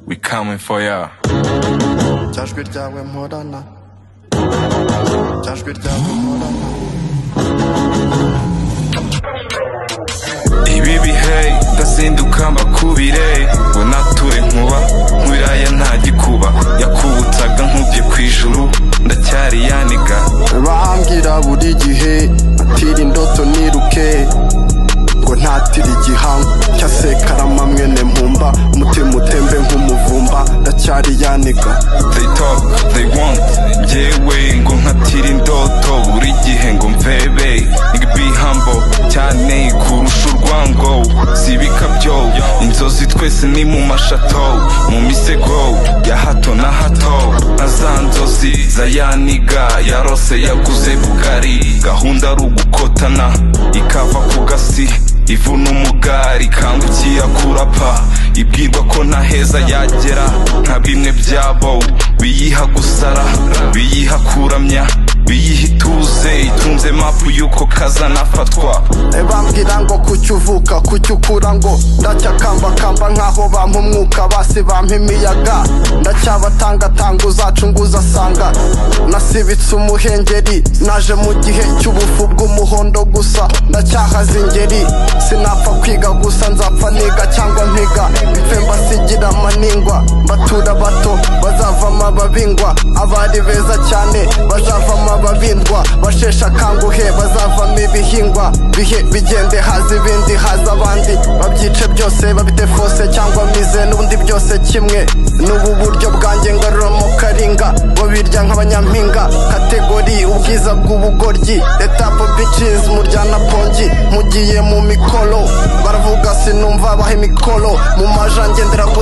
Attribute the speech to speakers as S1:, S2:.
S1: We coming for ya.
S2: cyajwi ryawe mporana cyajwi ryawe mporana
S1: Ibi bihe ndazinduka mbakubire ngo nature nkuba nkubiraya nta gikuba yakubutaga nkubye ku ijuru ndacyari yaniga
S2: bambwira buri gihe atira indoto niruke ngo ntatire igihango cyase karama mwene mpumba umutima utembe nk'umuvumba ndacyari yaniga
S1: They talk, they want Yewe ngo nkatira indoto Buri gihe ngo mvebe Nigga be humble Cyane kurusha urwango Sibika byo Inzozi twese ni mu mashato Mu misego Ya hato na hato Na za nzozi za yaniga Yarose yaguze bugari Gahunda ari ugukotana Ikava ku gasi ivuna umugari ikangukiye kurapa ibwirwa ko nta heza yagera nka bimwe byabo biyiha gusara biyiha kuramya biyiha ituze itunze mapu y'uko kazanafatwa
S2: bambwira ngo kuki uvuka kuki ukura ngo ndacyakambakamba nk'aho bampa umwuka basi bampa imiyaga ndacyabatangatanga uzacunguza asanga nasibitse umuhengeri naje mu gihe cy'ubufu bw'umuhondo gusa ndacyahaza ingeri sinapfa kwiga gusa nzapfa niga cyangwa mpiga mpfe mbasigira amaningwa mbatura bato bazavamo ababingwa abari beza cyane bazavamo ababindwa basheshe akanguhe bazavamo ibihingwa bihe bigende haza ibindi haza abandi babyice byose babite fose cyangwa mize n'ubundi byose kimwe n'ubu buryo bwanjye ngaruramo karinga babirya nk'abanyampinga kategori ubwiza bw'ubugoryi etapo bicizi muryana pongi mugiye mu mikoro baravuga sinumva baha imikoro mu majange nderago